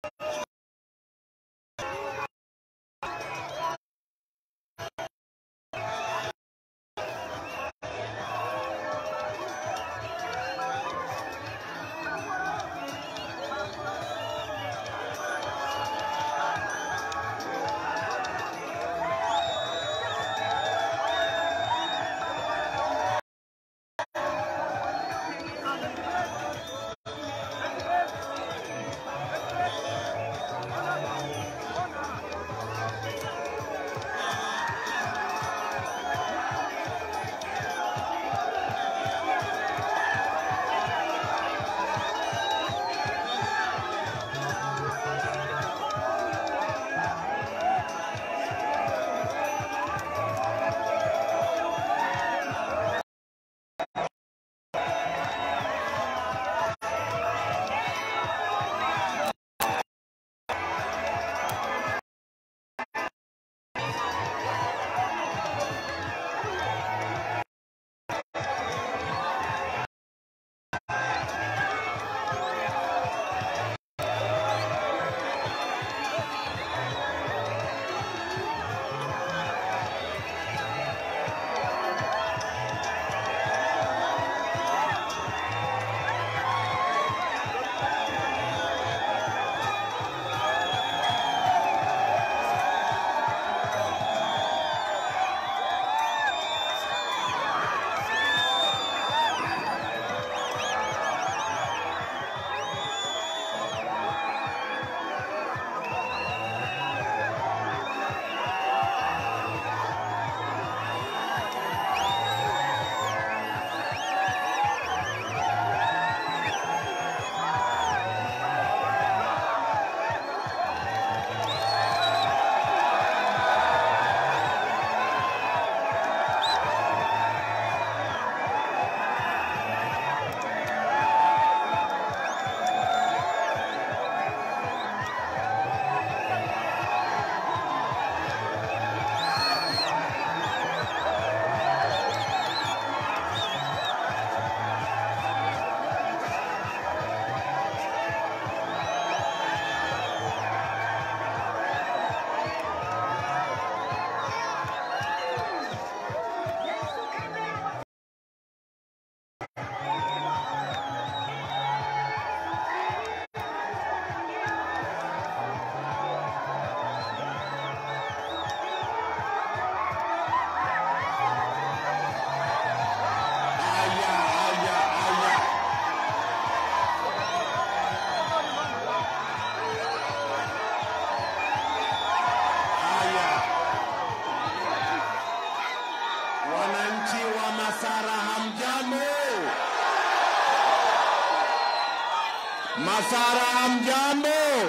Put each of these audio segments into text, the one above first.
Masara mjambo.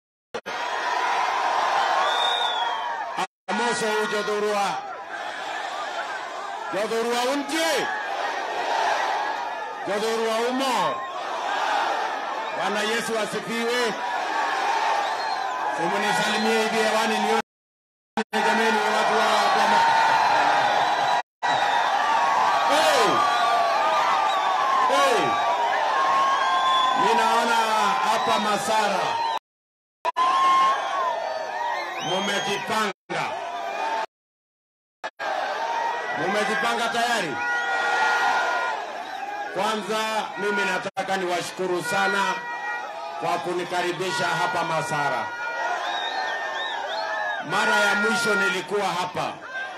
Amoso jodhurwa. Jodhurwa untie. Jodhurwa umo. Bwana Yesu asifiwe. Simunisalimie hivi hewani nione jameni watu wa wa ma- Hey! Hey! Ninaona hapa Masara mumejipanga, mumejipanga tayari. Kwanza mimi nataka niwashukuru sana kwa kunikaribisha hapa Masara. Mara ya mwisho nilikuwa hapa,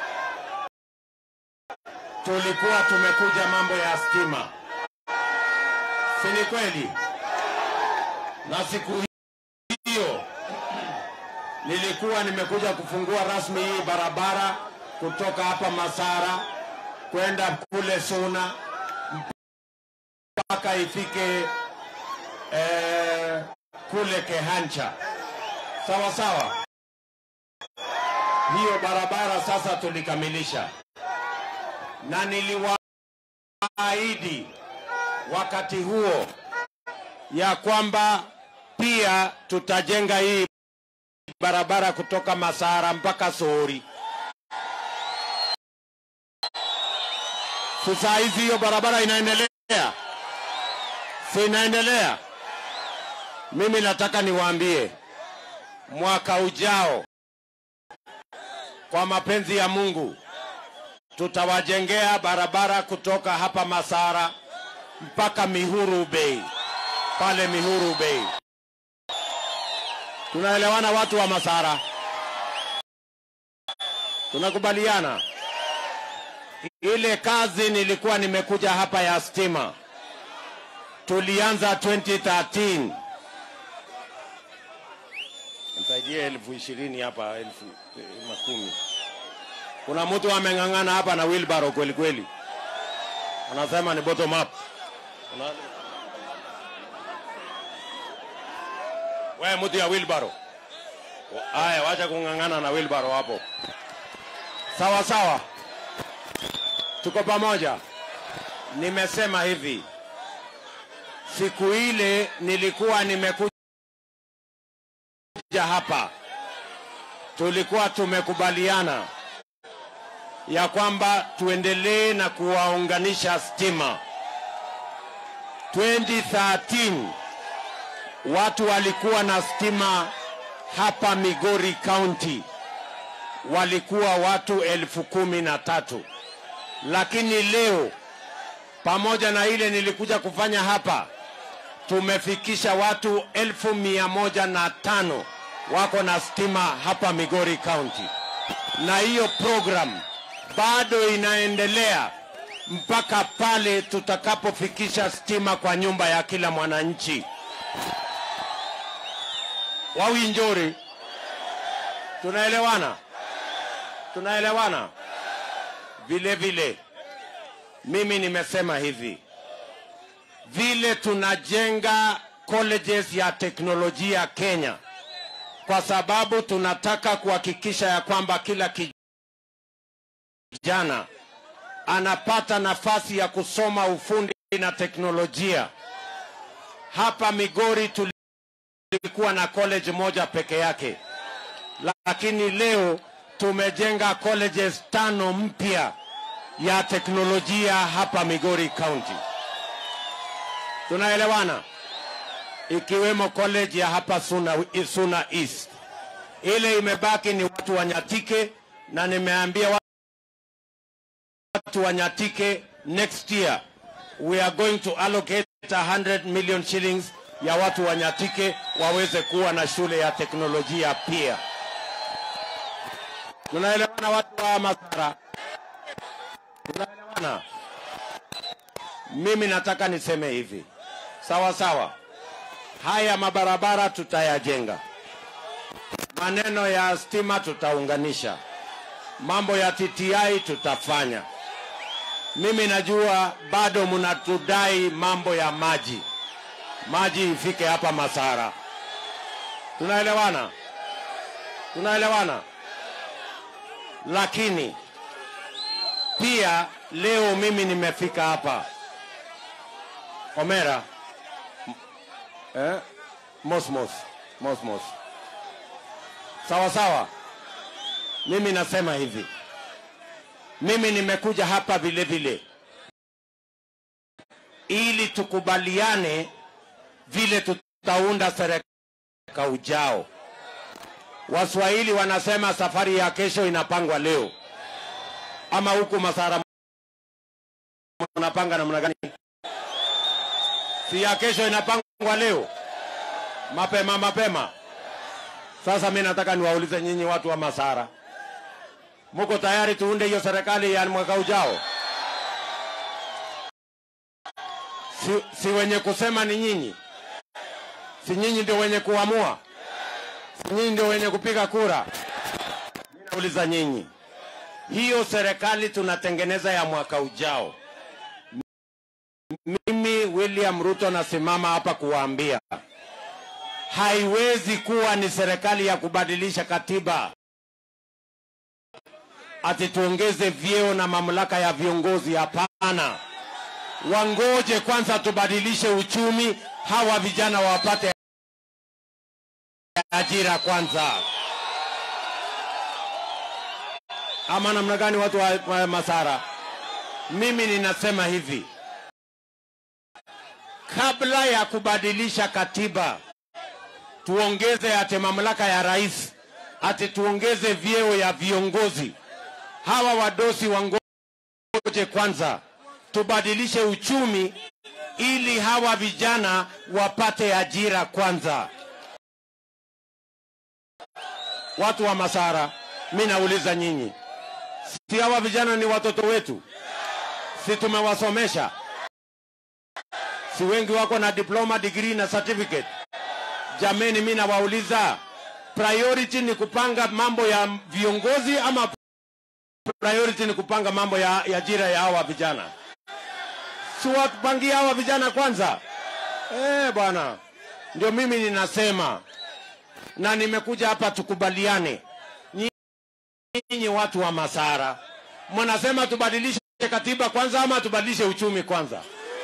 tulikuwa tumekuja mambo ya stima, si ni kweli? na siku hiyo nilikuwa nimekuja kufungua rasmi hii barabara kutoka hapa Masara kwenda kule Suna mpaka ifike eh, kule Kehancha. Sawa sawa, hiyo barabara sasa tulikamilisha, na niliwaahidi wakati huo ya kwamba pia tutajenga hii barabara kutoka Masara mpaka Soori. Si saa hizi hiyo barabara inaendelea, si inaendelea? Mimi nataka niwaambie mwaka ujao, kwa mapenzi ya Mungu, tutawajengea barabara kutoka hapa Masara mpaka Mihuru Bay, pale Mihuru Bay. Tunaelewana watu wa Masara? Tunakubaliana? Ile kazi nilikuwa nimekuja hapa ya stima tulianza 2013 Nisaidie elfu ishirini hapa, elfu eh, makumi. Kuna mtu ameng'ang'ana hapa na wheelbarrow kweli kweli, anasema ni bottom up. Una... Wewe mtu ya wheelbarrow, haya, wacha kung'ang'ana na wheelbarrow hapo. Sawa sawa, tuko pamoja. Nimesema hivi, siku ile nilikuwa nimekuja hapa, tulikuwa tumekubaliana ya kwamba tuendelee na kuwaunganisha stima. 2013 watu walikuwa na stima hapa Migori County walikuwa watu elfu kumi na tatu, lakini leo pamoja na ile nilikuja kufanya hapa tumefikisha watu elfu mia moja na tano wako na stima hapa Migori County, na hiyo program bado inaendelea mpaka pale tutakapofikisha stima kwa nyumba ya kila mwananchi. Wawinjori, tunaelewana? Tunaelewana? Vile vile mimi nimesema hivi vile tunajenga colleges ya teknolojia Kenya, kwa sababu tunataka kuhakikisha ya kwamba kila kijana anapata nafasi ya kusoma ufundi na teknolojia. Hapa Migori tulikuwa na college moja peke yake, lakini leo tumejenga colleges tano mpya ya teknolojia hapa Migori County. Tunaelewana? Ikiwemo college ya hapa Suna, Suna East. Ile imebaki ni watu wa Nyatike, na nimeambia watu wa Nyatike next year we are going to allocate 100 million shillings ya watu wa Nyatike waweze kuwa na shule ya teknolojia pia. Tunaelewana watu wa Masara? Tunaelewana? Mimi nataka niseme hivi, sawa sawa, haya mabarabara tutayajenga, maneno ya stima tutaunganisha, mambo ya TTI tutafanya. Mimi najua bado mnatudai mambo ya maji, maji ifike hapa Masara. Tunaelewana? Tunaelewana? Lakini pia leo mimi nimefika hapa Omera eh? Mosmos Mosmos, sawa sawa. Mimi nasema hivi, mimi nimekuja hapa vile vile ili tukubaliane vile tutaunda serikali ujao. Waswahili wanasema safari ya kesho inapangwa leo, ama huku Masara unapanga namna gani? Si ya kesho inapangwa leo mapema mapema. Sasa mi nataka niwaulize nyinyi watu wa Masara, muko tayari tuunde hiyo serikali ya mwaka ujao? Si, si wenye kusema ni nyinyi? Si nyinyi ndio wenye kuamua? Si nyinyi ndio wenye kupiga kura? Mi nauliza nyinyi, hiyo serikali tunatengeneza ya mwaka ujao mimi William Ruto nasimama hapa kuwaambia haiwezi kuwa ni serikali ya kubadilisha katiba ati tuongeze vyeo na mamlaka ya viongozi. Hapana, wangoje kwanza tubadilishe uchumi, hawa vijana wapate ajira kwanza. Ama namna gani, watu wa, wa Masara? Mimi ninasema hivi kabla ya kubadilisha katiba tuongeze ate mamlaka ya rais, ati tuongeze vyeo ya viongozi. Hawa wadosi wangoje kwanza, tubadilishe uchumi ili hawa vijana wapate ajira kwanza. Watu wa Masara, mi nauliza nyinyi, si hawa vijana ni watoto wetu? Si tumewasomesha? Si wengi wako na diploma, degree na certificate? Jameni, mi nawauliza, priority ni kupanga mambo ya viongozi ama priority ni kupanga mambo ya, ya ajira ya hawa vijana? Si watupangie hawa vijana kwanza? Eh, bwana, ndio mimi ninasema na nimekuja hapa tukubaliane. Nyinyi watu wa Masara, mnasema tubadilishe katiba kwanza ama tubadilishe uchumi kwanza?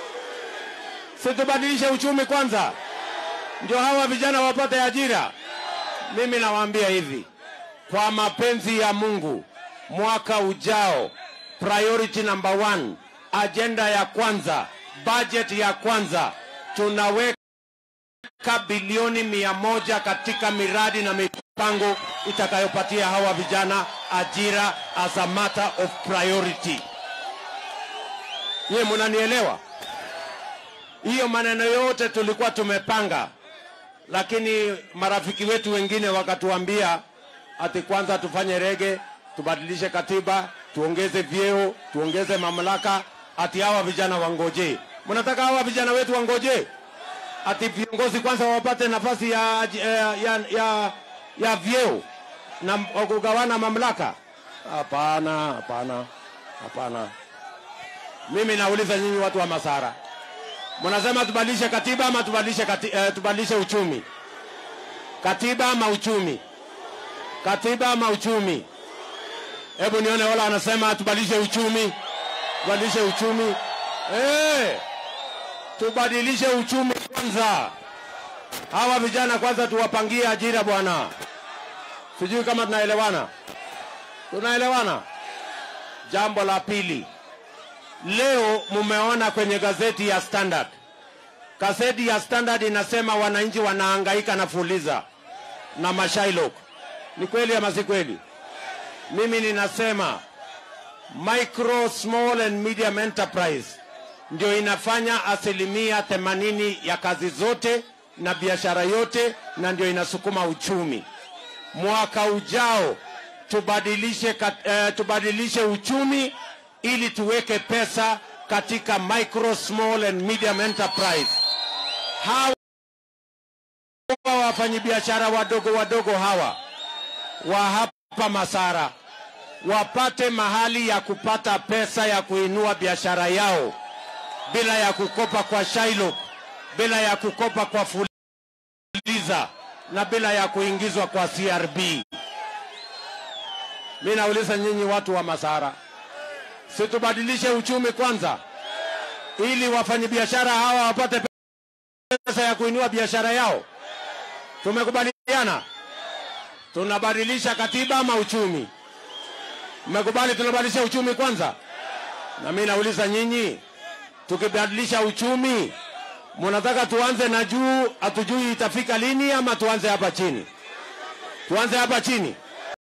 Si tubadilishe uchumi kwanza, ndio hawa vijana wapate ajira. Mimi nawaambia hivi, kwa mapenzi ya Mungu, mwaka ujao, priority number one, ajenda ya kwanza, budget ya kwanza, tunaweka bilioni mia moja katika miradi na mipango itakayopatia hawa vijana ajira as a matter of priority. Nyie munanielewa? Hiyo maneno yote tulikuwa tumepanga, lakini marafiki wetu wengine wakatuambia ati kwanza tufanye rege, tubadilishe katiba, tuongeze vyeo, tuongeze mamlaka, ati hawa vijana wangoje. Mnataka hawa vijana wetu wangoje? ati viongozi kwanza wapate nafasi ya, ya, ya, ya, ya vyeo na kugawana mamlaka? Hapana, hapana, hapana. Mimi nauliza nyinyi watu wa Masara, mnasema tubadilishe katiba ama tubadilishe kati, eh, tubadilishe uchumi? Katiba ama uchumi? Katiba ama uchumi? Hebu nione wala wanasema tubadilishe uchumi, tubadilishe uchumi. Eh, tubadilishe uchumi kwanza. Hawa vijana kwanza tuwapangie ajira bwana. Sijui kama tunaelewana, tunaelewana. Jambo la pili, leo mumeona kwenye gazeti ya Standard, gazeti ya Standard inasema wananchi wanahangaika na Fuliza na Mashailok. Ni kweli ama si kweli? Mimi ninasema micro small and medium enterprise ndio inafanya asilimia themanini ya kazi zote na biashara yote, na ndio inasukuma uchumi. Mwaka ujao tubadilishe, kat, uh, tubadilishe uchumi ili tuweke pesa katika micro small and medium enterprise. Hawa wafanyabiashara wadogo wadogo hawa wa hapa Masara wapate mahali ya kupata pesa ya kuinua biashara yao bila ya kukopa kwa Shailok, bila ya kukopa kwa Fuliza na bila ya kuingizwa kwa CRB. Mi nauliza nyinyi watu wa Masara, situbadilishe uchumi kwanza, ili wafanyabiashara hawa wapate pesa ya kuinua biashara yao. Tumekubaliana tunabadilisha katiba ama uchumi? Mmekubali tunabadilisha uchumi kwanza? Na mi nauliza nyinyi tukibadilisha uchumi, mnataka tuanze na juu, hatujui itafika lini, ama tuanze hapa chini? Tuanze hapa chini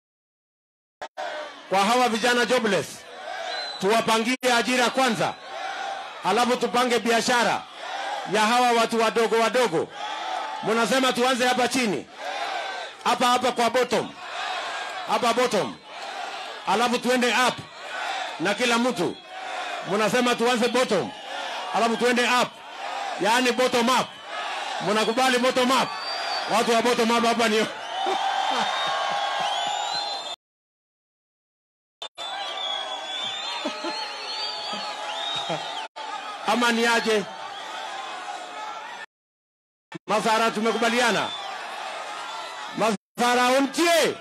kwa hawa vijana jobless, tuwapangie ajira kwanza, halafu tupange biashara ya hawa watu wadogo wadogo. Mnasema tuanze hapa chini, hapa hapa kwa bottom, hapa bottom, halafu tuende up na kila mtu. Mnasema tuanze bottom alafu tuende up, yaani bottom up. Mnakubali bottom up? Watu wa bottom up hapa ni ama ni aje? Masara, tumekubaliana? Masara untie.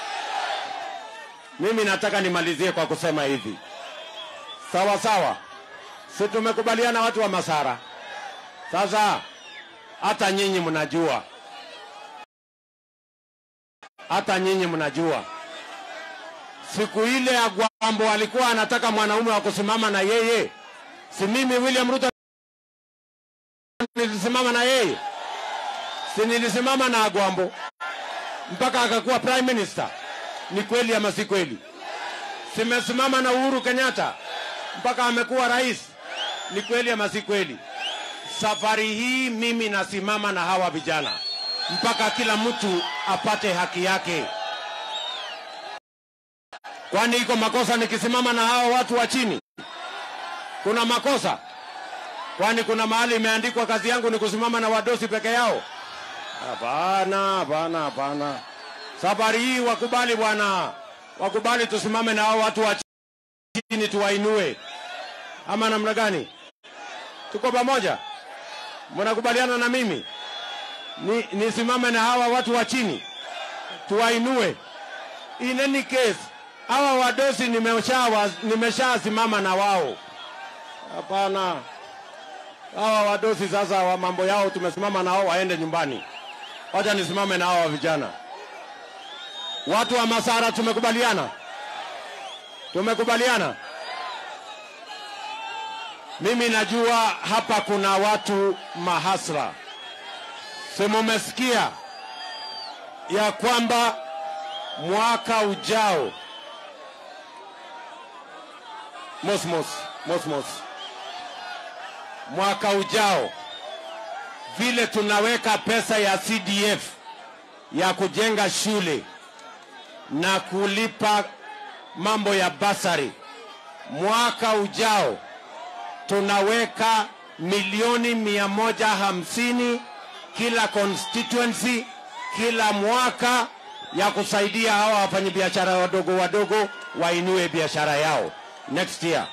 Mimi nataka nimalizie kwa kusema hivi, sawa sawa si tumekubaliana watu wa Masara? Sasa hata nyinyi mnajua, hata nyinyi mnajua siku ile ya Gwambo alikuwa anataka mwanaume wa kusimama na yeye, si mimi William Ruto nilisimama na yeye? Si nilisimama na Agwambo mpaka akakuwa prime minister? Ni kweli ama si kweli? Simesimama na Uhuru Kenyatta mpaka amekuwa rais? Ni kweli ama si kweli? Safari hii mimi nasimama na hawa vijana mpaka kila mtu apate haki yake. Kwani iko makosa nikisimama na hawa watu wa chini? Kuna makosa? Kwani kuna mahali imeandikwa kazi yangu ni kusimama na wadosi peke yao? Hapana, hapana, hapana. Safari hii wakubali bwana, wakubali tusimame na hao watu wa chini tuwainue, ama namna gani? Tuko pamoja? Mnakubaliana na mimi ni nisimame na hawa watu wa chini tuwainue? In any case, hawa wadosi nimesha nimeshasimama na wao. Hapana, hawa wadosi sasa wa mambo yao tumesimama na wao, waende nyumbani. Wacha nisimame na hawa vijana. Watu wa Masara tumekubaliana, tumekubaliana. Mimi najua hapa kuna watu mahasra, si mumesikia ya kwamba mwaka ujao mosmos mosmos, mwaka ujao vile tunaweka pesa ya CDF ya kujenga shule na kulipa mambo ya basari, mwaka ujao tunaweka milioni mia moja hamsini kila constituency kila mwaka ya kusaidia hawa wafanyabiashara wadogo wadogo wainue biashara yao next year.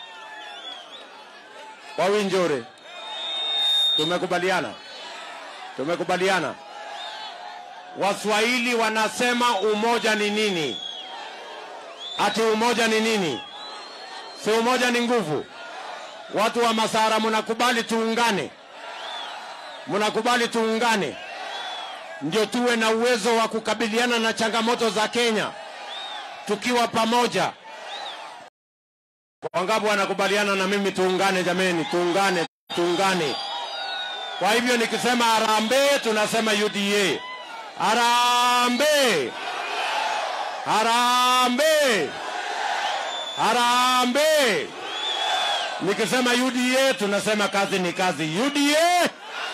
Wawinjore, tumekubaliana, tumekubaliana. Waswahili wanasema umoja ni nini? Ati umoja ni nini? Si umoja ni nguvu? Watu wa Masara, mnakubali tuungane? Mnakubali tuungane ndio tuwe na uwezo wa kukabiliana na changamoto za Kenya tukiwa pamoja. Wangapi wanakubaliana na mimi tuungane? Jameni, tuungane, tuungane. Kwa hivyo nikisema harambee, tunasema UDA. Harambee, harambee, harambee. Nikisema UDA, tunasema kazi ni kazi. UDA,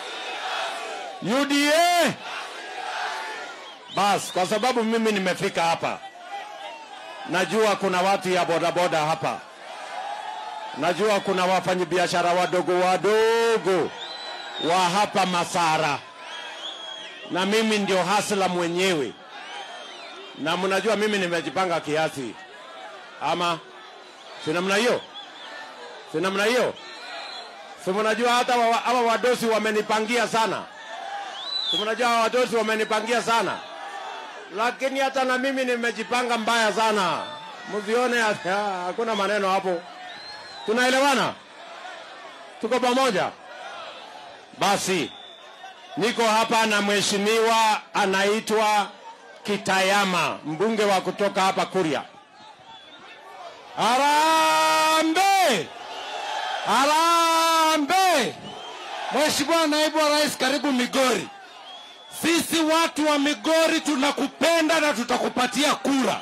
UDA. Bas, kwa sababu mimi nimefika hapa, najua kuna watu ya bodaboda hapa, najua kuna wafanyabiashara wadogo wadogo wa hapa Masara, na mimi ndio hasla mwenyewe, na mnajua mimi nimejipanga kiasi, ama si namna hiyo? Si namna hiyo? Si mnajua hata hawa wadosi wamenipangia sana, si mnajua hawa wadosi wamenipangia sana lakini hata na mimi nimejipanga mbaya sana, msione hakuna maneno hapo. Tunaelewana, tuko pamoja. Basi niko hapa na mheshimiwa anaitwa Kitayama, mbunge wa kutoka hapa Kuria. Harambe, harambe! Mheshimiwa naibu wa rais, karibu Migori. Sisi watu wa Migori tunakupenda na tutakupatia kura.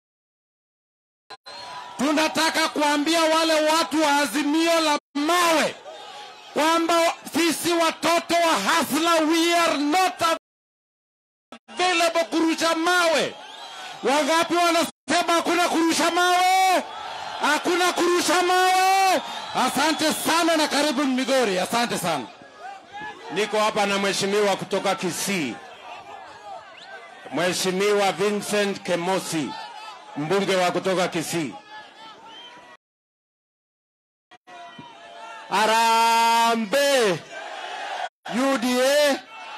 Tunataka kuambia wale watu wa Azimio la Mawe kwamba sisi watoto wa Hasla we are not available kurusha mawe. Wangapi wanasema hakuna kurusha mawe? Hakuna kurusha mawe. Asante sana na karibu Migori. Asante sana. Niko hapa na mheshimiwa kutoka Kisii, Mheshimiwa Vincent Kemosi, mbunge wa kutoka Kisii. Arambe UDA.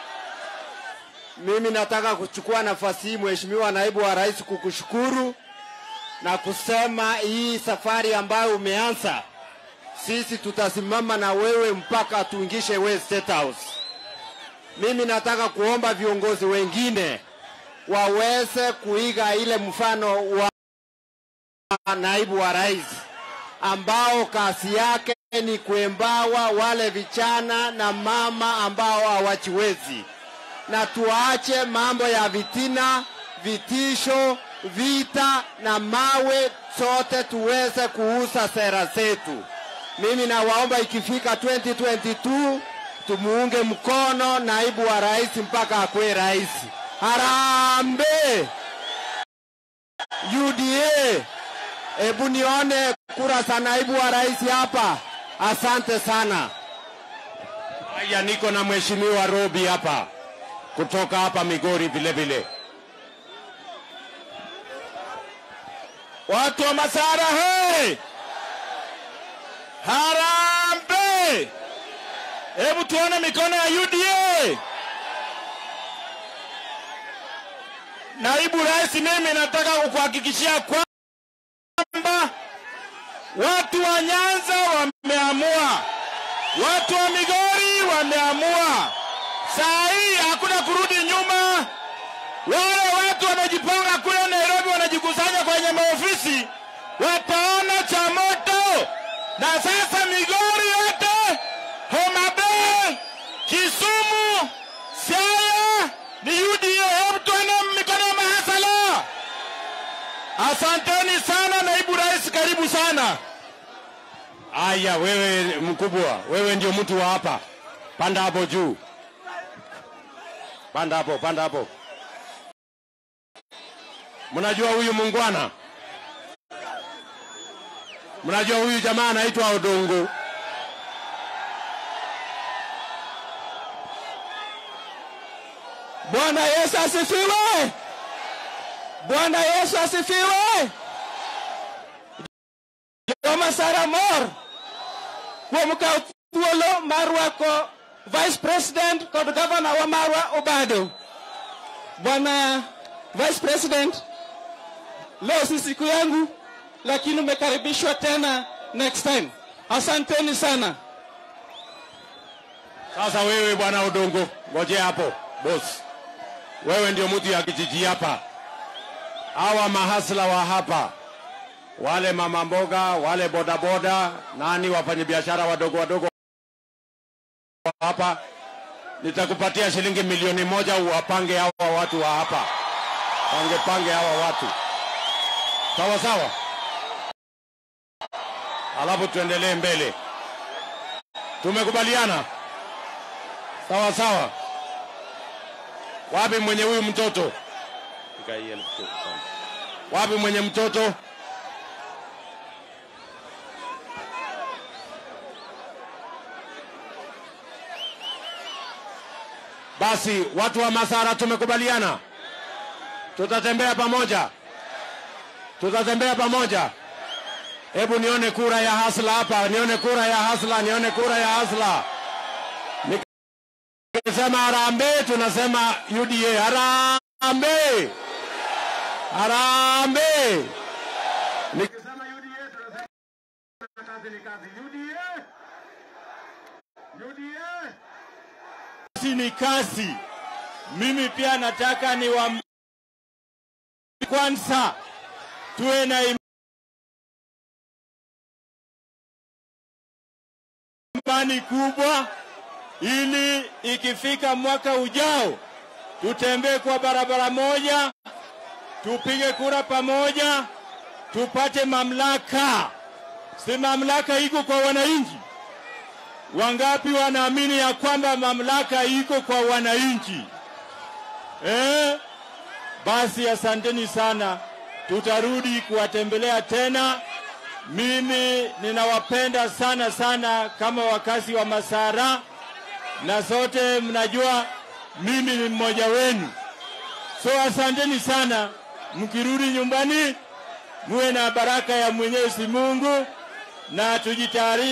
Mimi nataka kuchukua nafasi hii Mheshimiwa Naibu wa Rais kukushukuru na kusema hii safari ambayo umeanza, sisi tutasimama na wewe mpaka tuingishe wewe State House. Mimi nataka kuomba viongozi wengine waweze kuiga ile mfano wa naibu wa rais ambao kazi yake ni kuembawa wale vijana na mama ambao hawajiwezi. na tuache mambo ya vitina, vitisho, vita na mawe, sote tuweze kuuza sera zetu. Mimi nawaomba ikifika 2022 tumuunge mkono naibu wa rais mpaka akuwe rais. Harambee! UDA, hebu nione kura za naibu wa rais hapa. Asante sana. Haya, niko na mheshimiwa Robi hapa kutoka hapa Migori vile vile. Watu wa Masara he! Harambe! Hebu tuone mikono ya UDA. Naibu Rais, mimi nataka kukuhakikishia kwamba watu wa Nyanza wameamua, watu wa Migori wameamua. Saa hii hakuna kurudi nyuma. Wale watu wamejipanga kule Nairobi, wanajikusanya kwenye maofisi, wataona cha moto. Na sasa Migori yote, Homa Bay, Kisumu, Siaya ni UDA. Hebu tuone mikono ya mahasala. Asanteni sana, naibu rais, karibu sana. Haya, wewe mkubwa, wewe ndio mtu wa hapa, panda hapo juu, panda hapo, panda hapo. Mnajua huyu mungwana, mnajua huyu jamaa anaitwa Odongo. Bwana Yesu asifiwe! Bwana Yesu asifiwe! Joma Sara Mor kuom kawo thuolo mar rwako Vice President kod gavana wa marwa Obado. Bwana Vice President, leo si siku yangu, lakini umekaribishwa tena next time. Asanteni sana. Sasa wewe bwana Odongo, ngoje hapo boss, wewe ndio mtu ya kijiji hapa. Hawa mahasla wa hapa, wale mama mboga, wale bodaboda, nani wafanyabiashara wadogo wadogo hapa, nitakupatia shilingi milioni moja uwapange hawa watu wa hapa, pange pange hawa watu, sawa sawa, alafu tuendelee mbele. Tumekubaliana? Sawa sawa. Wapi mwenye huyu mtoto? Wapi mwenye mtoto? Basi watu wa Masara tumekubaliana, tutatembea pamoja, tutatembea pamoja. Hebu nione kura ya hasla hapa, nione kura ya hasla, nione kura ya hasla. Nikisema harambee, tunasema UDA. Harambee, harambee. Nikisema UDA, tunasema kazi ni kazi. UDA, UDA. Kazi ni kazi. Mimi pia nataka ni wa kwanza tuwe na imani kubwa, ili ikifika mwaka ujao tutembee kwa barabara moja, tupige kura pamoja, tupate mamlaka. Si mamlaka iko kwa wananchi? Wangapi wanaamini ya kwamba mamlaka iko kwa wananchi eh? Basi asanteni sana, tutarudi kuwatembelea tena. Mimi ninawapenda sana sana kama wakazi wa Masara, na sote mnajua mimi ni mmoja wenu, so asanteni sana. Mkirudi nyumbani, muwe na baraka ya Mwenyezi Mungu na tujitayarishe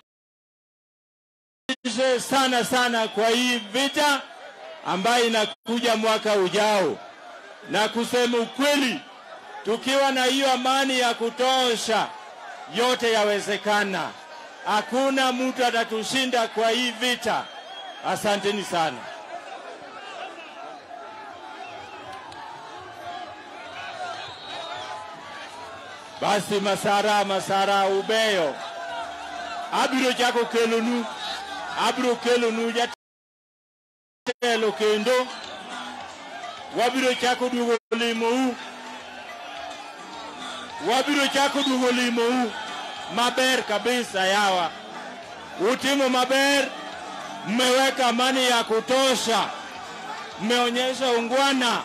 sana sana kwa hii vita ambayo inakuja mwaka ujao. Na kusema ukweli, tukiwa na hiyo amani ya kutosha, yote yawezekana. Hakuna mtu atatushinda kwa hii vita. Asanteni sana. Basi Masara, Masara ubeyo, abiro chako kelonu, abiro kelonu jatelo kendo wabiro chako duogo limou wabiro chako duogo limou maber kabisa yawa utimo maber mmeweka amani ya kutosha mmeonyesha ungwana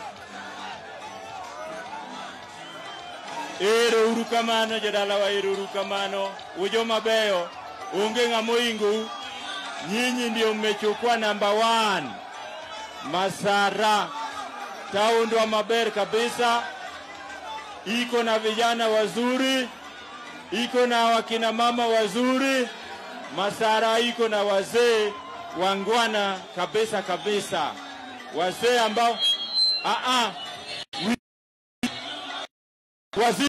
ero uru kamano jodalawa ero uru kamano ujo mabeyo onge ng'ama oingou nyinyi ndio mmechukua namba 1 Masara taundwa maber kabisa, iko na vijana wazuri, iko na wakina mama wazuri. Masara iko na wazee wangwana kabisa kabisa, wazee ambao a a wazee